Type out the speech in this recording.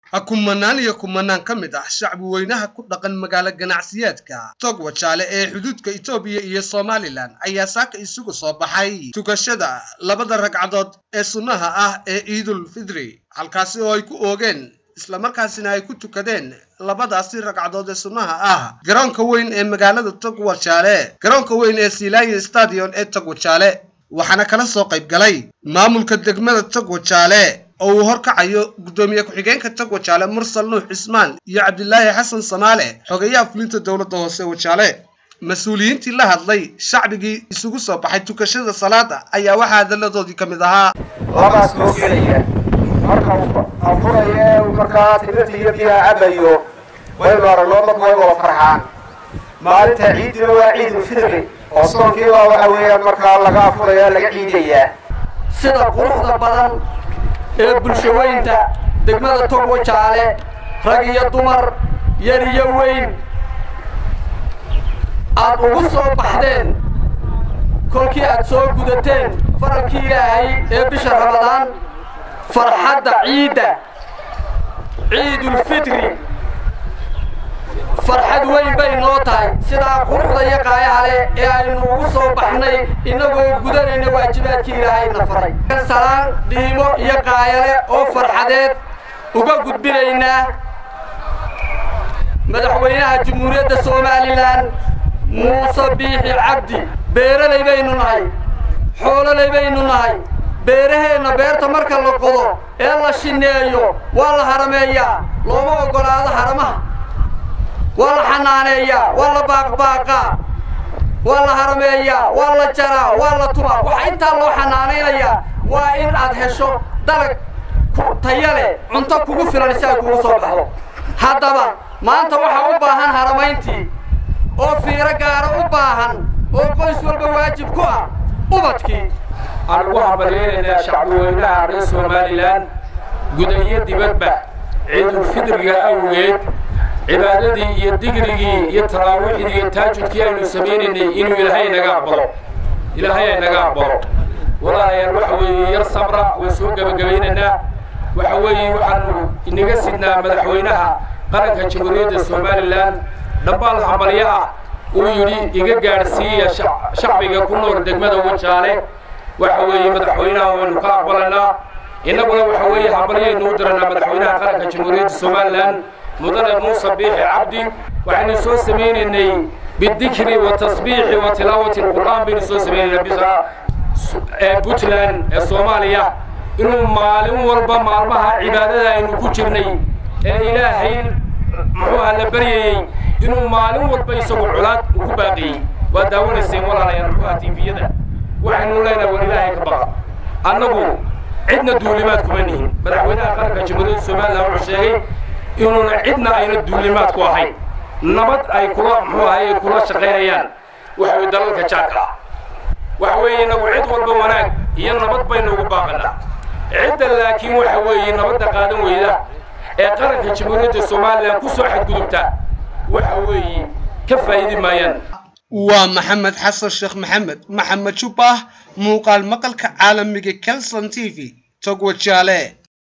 kumanaan iyo kumanaan ka mid ah shacbi weynaha ku dhaqan magaalo ganacsiyeedka togwajaale ee xuduudka etoobiya iyo somalilan ayaa saaka isugu soo baxay tukashada labada ragcadood ee sunnaha ah ee ciidul fidri halkaasi oo ay ku oogeen islamarkaasina ay ku tukadeen labadaasi ragcadood ee sunnaha ah garoonka weyn ee magaalada togwajaale garoonka weyn ee silaaya stadion ee togwajaale waxaana kala soo qayb galay maamulka degmada togwajaale oo uu horkacayo guddoomiye ku-xigeenka togwajaale mursal nuux cismaan iyo cabdilaahi xasan samaale xogeyaha fulinta dowladda hoose wajaale mas-uuliyiintii la hadlay shacbigii isugu soo baxay tukashada salaada ayaa waxaa hadalladoodii ka mid ahaa labaas loo gelaya marka afuraya ee uu markaa timirta iyo biyaha cabayo waynu aragnoo dadku way wada farxaan maalinta ciiddina waa ciidul fidri oo soonkiiba waxa weeyaan markaa laga afuraya laga ciidayaa sida quruxda badan ee bulshaweynta degmada togwajaale rag iyo dumar yar iyo weyn aad ugu soo baxdeen kolkii aad soo gudateen faralkii ilaahay ee bisha ramadaan farxadda ciidda ciidulfitri farxad weyn bay noo tahay sidaa quruxda iyo qaayaha leh ee aynu ugu soo baxnay innagoo gudanayna waajibaadkii ilaahayna faray salaan dhiimo iyo qaayale oo farxadeed uga gudbinaynaa madaxweynaha jamhuuriyadda somalilan muuse biixi cabdi beeralay baynu nahay xoololay baynu nahay beeraheenna beerta marka la qodo ee la shineeyo waa la harameeyaa looma oggolaado haramaha waa la xanaaneeyaa waa la baaqbaaqaa waa la harameeyaa waa la jaraa waa la tumaa waxaa intaa loo xanaanaynayaa waa in aad hesho dalag taya leh cunto kugu filan si ay kugu soo baxdo haddaba maanta waxaa u baahan haramayntii oo fiiro gaara u baahan oo qoys walba waajib ku ah ubadkii aan ugu hambalyaynaynaa shacbiweynaha reer somalilan guda iyo dibadba ciidulfidriga awgeed cibaadadii iyo digrigii iyo taraawiixdii iyo taajudkii aynu samaynaynay inuu ilaahay naga aqbalo ilaahay ay naga aqbalo walaalayaal waxa weeye yar sabra waan soo gebagabaynaynaa waxa weeye waxaanu inaga sidnaa madaxweynaha qaranka jamhuuriyadda somalilan dhambaal hambalyo ah uu yidhi iga gaadhsiiya shacbiga ku nool degmada wajaale waxa weeye madaxweynaha waynu ka aqbalaynaa innaguna waxa weeye hambalyaynu u diranaa madaxweynaha qaranka jamhuuriyadda somalilan mudane muuse biixi cabdi waxaynu soo samaynaynay bidikri wa tasbiixi wa tilaawati alqur'aan baynu soo samaynaynaa bisa ee puntland ee soomaaliya inuu maalin walba maalmaha cibaadada aynu ku jirnay ee ilaahay muxuuha la baryayey inuu maalin walba isagu colaad uu ku baaqiyey waa daawanayseen walaalayaal muxuuha tiifiyada waxaynu leenahay war ilaahay ka baqa annagu cidna duulimaad kuma nihin madaxweynaha qaranka jamhuuriyadda somalilan wuxuu sheegay inuuna cidna ayna duulimaad ku ahayn nabad ay kula muxuu ahay ay kula shaqaynayaan waxa weye dalalka jaarka ah waxa weeye inagu cid walba wanaag iyo nabad baynu ugu baaqanaa cidda laakiin waxa weeye nabadda qaadan weyda ee qaranka jamhuuriyadda somalilan ku soo xadgudubta waxa weeye ka faa'idi maayaan waa maxamed xasan sheekh maxamed maxamed jubbah muuqaal maqalka caalamiga kelson t v togwajaale